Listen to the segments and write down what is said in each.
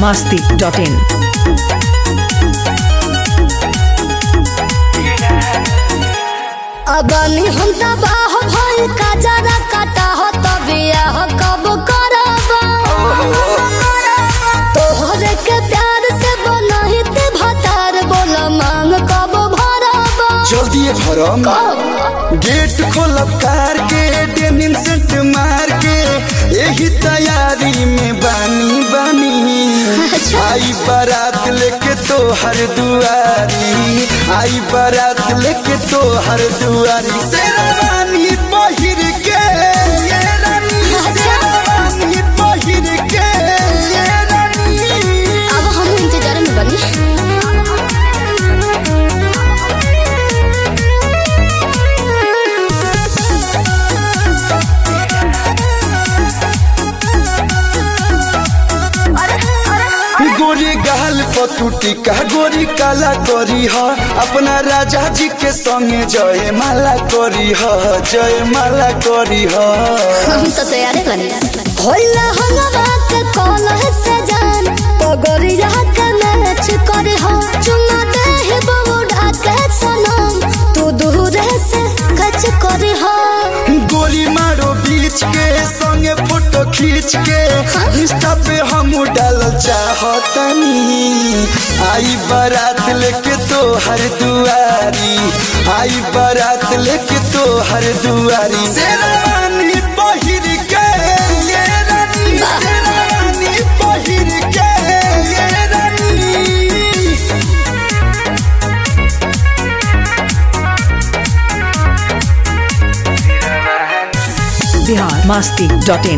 masti.in. Abani हम तबाह भइल का जरा काटा हो तबिया कब करब तोहरे के प्यार से बनही ते भतार बोल मांग कब भरब जल्दी भरम गेट खोलब कार के डेनिम सेंट मार के यही तैयारी में बानी बानी आई बारात लेके तो हर दुआरी आई बारात लेके तो हर दुआरी शेरवानी पहिर के ये रानी शेरवानी पहिर के ये रानी अब हम इंतजार में बनी गोरी गाल पतुटी का गोरी काला करी ह अपना राजा जी के संगे जय माला करी ह जय माला करी ह हम तो तैयार बनी होला हंगवा के कॉल है सजान पगड़िया के मैच करे हो चुमा दे ही बबूढ़ा के सनम तू दूर से खच करे हो गोली मारो बीच के संगे फोटो खींच के इंस्टा पे हम डाल चाहतनी आई बारात लेके तो हर दुआरी आई बारात लेके तो हर दुआरी शेरवानी पहिर के ये रानी शेरवानी पहिर के ये रानी Bihar masti.in.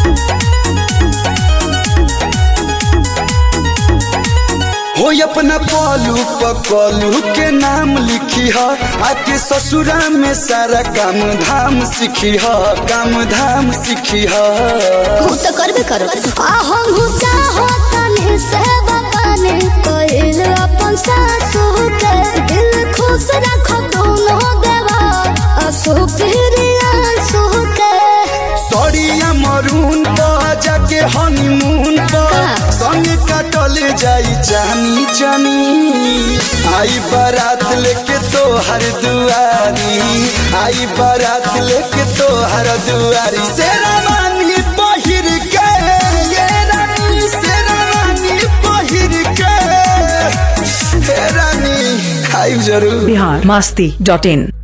हो अपना पलू पकलू के नाम लिखी ह आके ससुरा में सारा काम धाम सीखी ह काम धाम सीखी ह हम तो करबे करो आ हम हूँ चाहो तने से बगाने कोइल अपन सासू के दिल खुश रखो दोनों देवा असु प्रिया सु के सड़िया मरून पर जाके हनीमून पर संग कटल जाई जानी जानी आई बारात लेके तो हर दुआरी आई बारात लेके तो हर दुआरी शेरवानी पहिर के ये रानी शेरवानी पहिर के हे रानी आई जरूर Bihar masti.in.